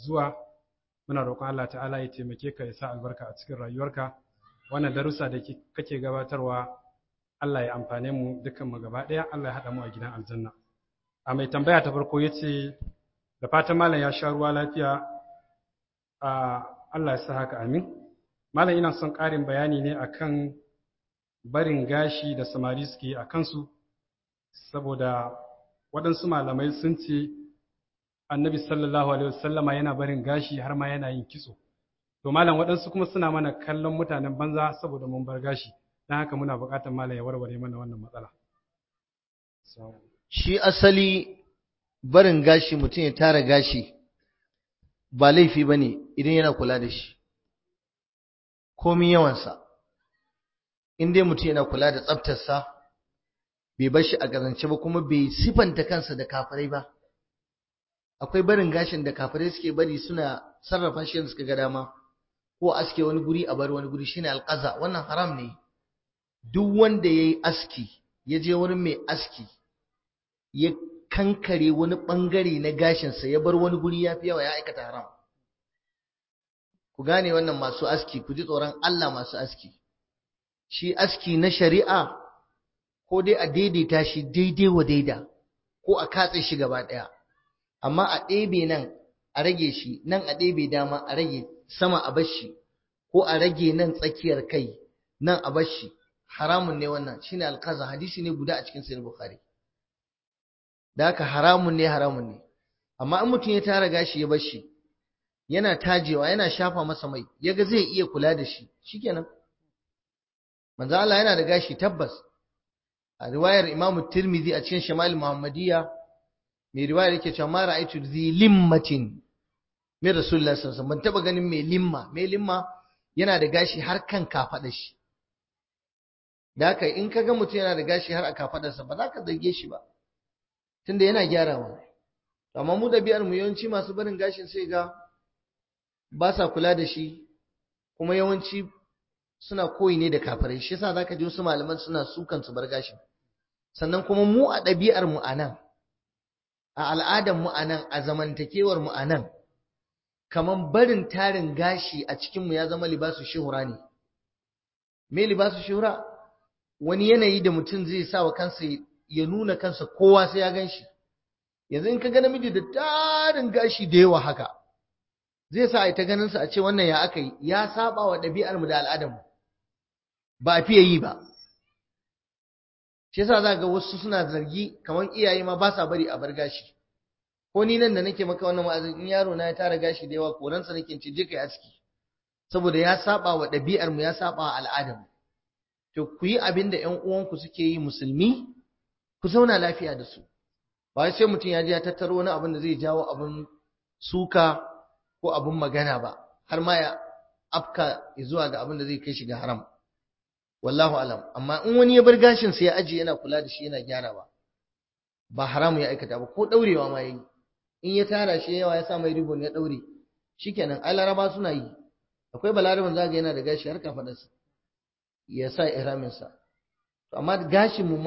zuwa muna roƙon Allah ta'ala ya taimake ka ya sa albarka a cikin rayuwarka wannan darussa da kake gabatarwa Allah ya amfane mu dukkan mu gaba ɗaya Allah ya haɗa mu a gidan aljanna a mai tambaya ta farko ya ce da fatan malam ya sha ruwa lafiya a Allah ya sa haka amin malam ina son ƙarin bayani ne akan barin gashi da samari suke a kansu saboda waɗansu malamai sun ce annabi sallallahu alaihi wasallama yana barin gashi har ma yana yin kitso to malam waɗansu kuma suna mana kallon mutanen banza saboda mun bar gashi don haka muna buƙatar malam ya warware mana wannan matsala shi asali barin gashi mutum ya tara gashi ba laifi ba ne idan yana kula da shi komi yawansa in dai mutum yana kula da tsaftarsa bai bar shi a gazance ba kuma bai sifanta kansa da kafirai ba akwai barin gashin da kafirai suke bari suna sarrafa shi suka ga dama ko aske wani guri a bar wani guri shine alqaza wannan haram ne duk wanda yayi aski ya je wurin mai aski ya kankare wani bangare na gashinsa ya bar wani guri ya fi yawa ya aikata haram ku gane wannan masu aski ku ji tsoron Allah masu aski shi aski na shari'a ko dai a daidaita shi daidai wa daida ko a katse shi gaba ɗaya amma a ɗebe nan a rage shi nan a ɗebe dama a rage sama a bar shi ko a rage nan tsakiyar kai nan a bar shi haramun ne wannan shine alkaza hadisi ne guda a cikin sahih bukhari da haka haramun ne haramun ne amma in mutum ya tara gashi ya bar shi yana tajewa yana shafa masa mai yaga zai iya kula da shi shikenan manzo Allah yana da gashi tabbas a riwayar Imam Tirmidhi a cikin Shama'il Muhammadiyya mai riwayar yake cewa ma ra'aytu zi limmatin mai Rasulullah sallallahu alaihi ban taba ganin mai limma mai limma yana da gashi har kan kafada shi da haka in kaga mutum yana da gashi har a kafadarsa ba za ka zarge shi ba tunda yana gyarawa amma mu da biyar mu yawanci masu barin gashin sai ga ba sa kula da shi kuma yawanci suna koyi ne da kafirai shi yasa zaka ji wasu malaman suna sukan su bar gashin sannan kuma mu a ɗabi'ar mu anan a al'adar mu anan a zamantakewar mu anan kaman barin tarin gashi a cikin mu ya zama libasu shuhura ne me libasu shuhura wani yanayi da mutum zai sa wa kansa ya nuna kansa kowa sai ya gan shi yanzu in ka ga namiji da tarin gashi da yawa haka zai sa a ta ganin sa a ce wannan ya aka yi ya saba wa ɗabi'ar mu da al'adar mu ba a fiye yi ba shi yasa za ga wasu suna zargi kamar iyaye ma ba sa bari a bar gashi ko ni nan da nake maka wannan wa'azin in yaro na ya tara gashi da yawa koransa nake ce je kai aski saboda ya saba wa ɗabi'ar mu ya saba wa al'adar mu to ku yi abin da ƴan uwanku suke yi musulmi ku zauna lafiya da su ba sai mutum ya je ya tattaro wani abin da zai jawo abin suka ko abin magana ba har ma ya afka zuwa ga abin da zai kai shi ga haram wallahu alam amma in wani ya bar gashin sai ya aje yana kula da shi yana gyarawa ba haramu ya aikata ba ko daurewa ma yayi in ya tara shi yawa ya sa mai ribon ya daure shikenan ai laraba suna yi akwai balaraban zaga yana da gashi har kafadarsa ya sa ihramin sa amma gashin mu